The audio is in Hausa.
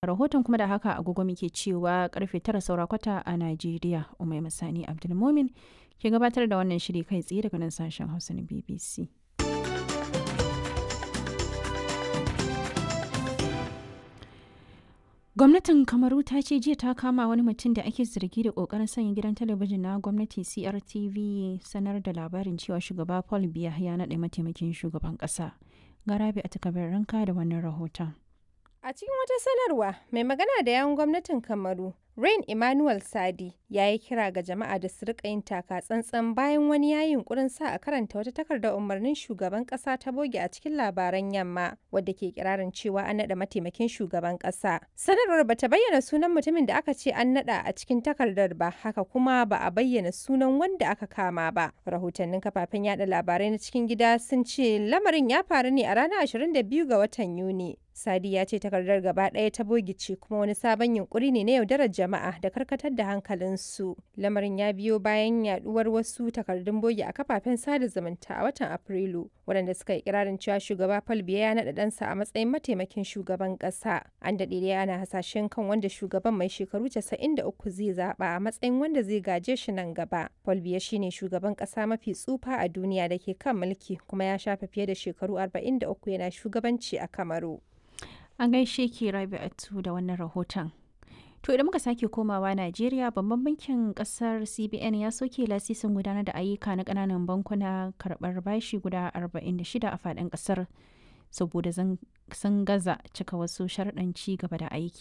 rahoton kuma da haka agogo muke cewa karfe tara saura kwata a Najeriya. Umai Masani Abdulmumin ke gabatar da wannan shiri kai tsaye daga nan sashen Hausa na BBC. Gwamnatin Kamaru ta ce jiya ta kama wani mutum da ake zargi da kokarin sanya gidan talabijin na gwamnati CRTV sanar da labarin cewa shugaba Paul Biya ya naɗa mataimakin shugaban ƙasa. Garabi a takabar ranka da wannan rahoton. A cikin wata sanarwa, mai magana da yawun gwamnatin Kamaru, Rain Emmanuel Sadi, ya yi kira ga jama'a da su rika yin taka tsantsan bayan wani ya yunkurin sa a karanta wata takardar umarnin shugaban kasa ta boge a cikin labaran yamma, wadda ke kirarin cewa an naɗa mataimakin shugaban kasa. Sanarwar bata bayyana sunan mutumin da aka ce an naɗa a cikin takardar ba, haka kuma ba a bayyana sunan wanda aka kama ba. Rahotannin kafafen yada labarai na cikin gida sun ce lamarin ya faru ne a ranar 22 ga watan Yuni. Sadi ya ce takardar gaba ɗaya ta bogice kuma wani sabon yunkuri ne na yaudarar jama'a da karkatar da hankalinsu. Lamarin ya biyo bayan yaduwar wasu takardun bogi a kafafen sada zumunta a watan Afrilu, waɗanda suka yi kirarin cewa shugaba Paul Biya ya naɗa ɗansa a matsayin mataimakin shugaban ƙasa. An daɗe dai ana hasashen kan wanda shugaban mai shekaru 93 zai zaɓa a matsayin wanda zai gaje shi nan gaba. Paul Biya shine shugaban ƙasa mafi tsufa a duniya da ke kan mulki kuma ya shafe fiye da shekaru 43 yana shugabanci a Kamaru. An gaishe ki Rabi'atu da wannan rahoton. To idan muka sake komawa Najeriya babban bankin kasar CBN ya soke lasisin gudanar da ayyuka na kananan bankuna karɓar bashi guda 46 a faɗin ƙasar saboda sun gaza cika wasu sharɗan ci gaba da aiki.